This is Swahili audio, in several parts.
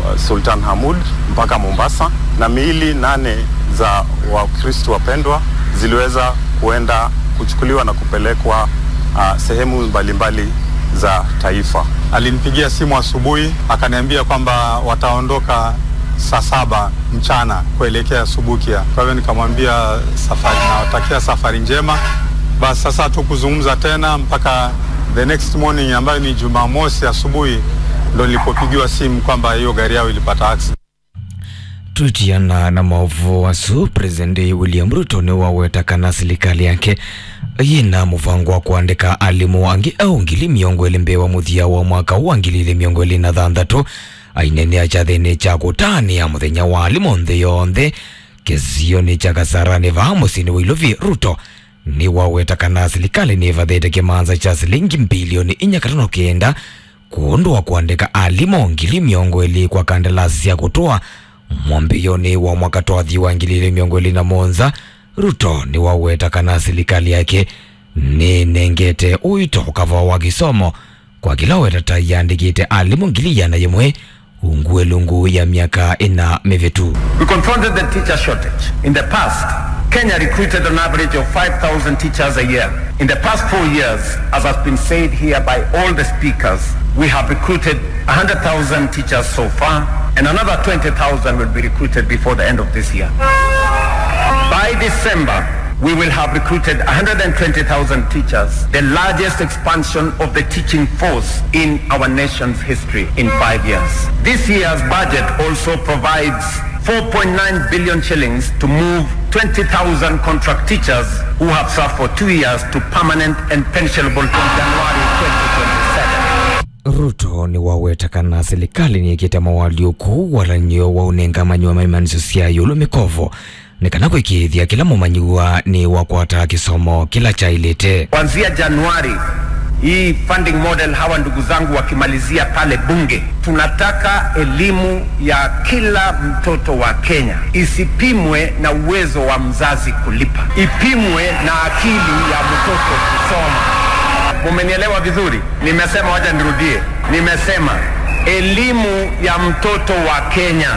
uh, Sultan Hamud mpaka Mombasa, na miili nane za Wakristo wapendwa ziliweza kuenda kuchukuliwa na kupelekwa uh, sehemu mbalimbali za taifa. Alinipigia simu asubuhi akaniambia kwamba wataondoka saa saba mchana kuelekea Subukia. Kwa hivyo nikamwambia safari, nawatakia safari njema. Basi sasa hatukuzungumza tena mpaka the next morning ambayo ni Jumamosi asubuhi ndo nilipopigiwa simu kwamba hiyo gari yao ilipata accident. twitiana na maovu wasu presidenti william ruto ni wawetakana serikali yake yina muvango wa kuandika alimu angi au ngili miongo ili mbewa muthia wa mwaka wa ngili ili miongo ili na thanthatu ainenea chathini cha kutania muthenya wa alimu nthi yonthe kesio ni cha kasarani va musini wa ilovi ruto ni wawetakana serikali ni vathite kimanza cha silingi bilioni inya katano kenda kundu wa kuandika alimu ngili miongo ili kwa kandarasi ya kutoa mwambioni wa mwaka twathi wa ngili ili miongo ili na monza ruto ni wawetakana serikali yake ni nengete uito ukava wa kisomo kwa kila wetata yandikite alimu ngili yana yimwe ungue lungu ya miaka ina mivitu We confronted the teacher shortage. In the past, Kenya recruited an average of 5,000 teachers a year. In the past four years, as has been said here by all the speakers, we have recruited 100,000 teachers so far, and another 20,000 will be recruited before the end of this year. By December, we will have recruited 120,000 teachers, the largest expansion of the teaching force in our nation's history in five years. This year's budget also provides 4.9 billion shillings to move 20,000 contract teachers who have served for two years to permanent and pensionable from January 2027. ruto ni wawetakana serikali niikite mawaliuku walanio wa unengamanyi wa maimaniso sya yulu mikovo nikana kwikithia kila mumanyiwa ni wakwata kisomo kila chailite Kuanzia Januari hii funding model, hawa ndugu zangu wakimalizia pale bunge, tunataka elimu ya kila mtoto wa Kenya isipimwe na uwezo wa mzazi kulipa, ipimwe na akili ya mtoto kusoma. Mumenielewa vizuri? Nimesema, wacha nirudie, nimesema elimu ya mtoto wa Kenya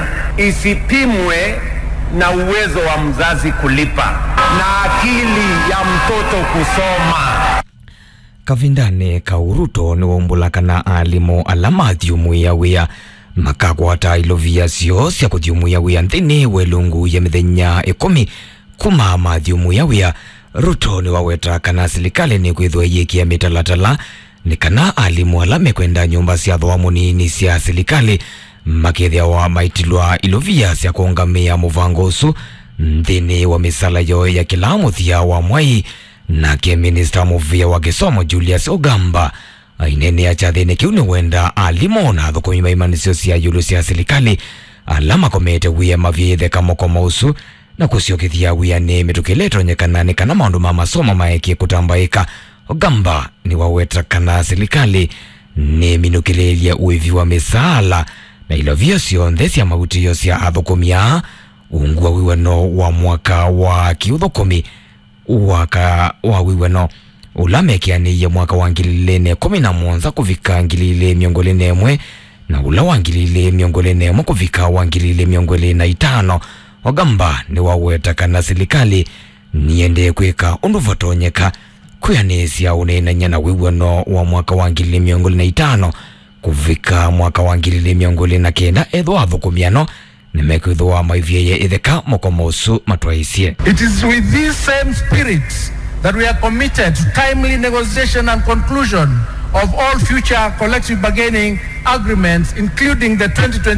isipimwe na uwezo wa mzazi kulipa na akili ya mtoto kusoma. kavindane kauruto ni waumbulakana alimu ala mathiumwia wia makakwata ilovia syo sya kuthiumwia wia nthini welungu ya mithenya ikumi kuma mathiumwia wia ruto ni waweta kana serikali ni kwithwa yikia mitalatala ni kana alimu ala mekwenda nyumba sya thoa munini sya serikali makithia wa maitilwa ilovia sya kuungamia muvango usu nthini wa misala yo ya kila muthia wa mwai nake minista muvia wa kisomo julius ogamba ainenea chathini kiu ni wenda alimu na thukumi maimanisio sya yulu sya serikali ala makomete wia mavyitheka mokoma usu na kusyokithia wia ni mitukile itonyekanani kana maundu ma masomo maekie kutambaika ogamba ni waweta kana serikali ni minukililia uivi wa misaala na ilovio sionthe sya mautio sya athukumia ungu wa wiwano wa mwaka wa kiuthukumi waka wa wiwano ula mekianiie mwaka wa ngili ili kumi na monza kuvika ngili ili miongo ili nemwe na ula wa ngili ili miongo ili nemwe kuvika wa ngili ili miongo ili na itano ogamba ni waweta kana serikali niende kwika undu vatonyeka kwianisya unenanya na wiwano wa mwaka wa ngili ili miongo ili na itano kuvika mwaka wa ngili ili miongo ili na kenda ethwa athukumiano nimekwithwa maivyeye itheka mokoma usu matwaisie It is with this same spirit that we are committed to timely negotiation and conclusion of all future collective bargaining agreements, including the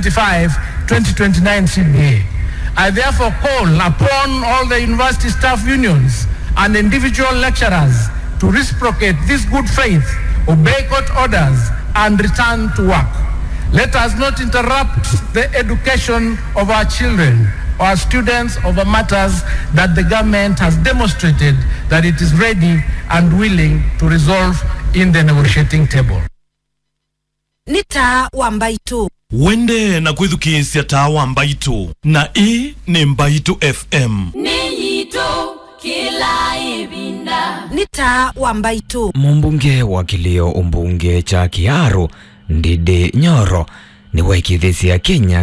2025-2029 CBA. I therefore call upon all the university staff unions and individual lecturers to reciprocate this good faith, obey court orders, and return to work. Let us not interrupt the education of our children or our students over matters that the government has demonstrated that it is ready and willing to resolve in the negotiating table. nĩ ta wa mbaitũ wende na kwithukiisya tawa mbaitu na ii ni mbaitu fm nĩnyitũ kĩla ĩvinda nĩ ta wa mbaitũ mumbunge wa kilio umbunge cha kiaru ndidi nyoro ni waikithisia kenya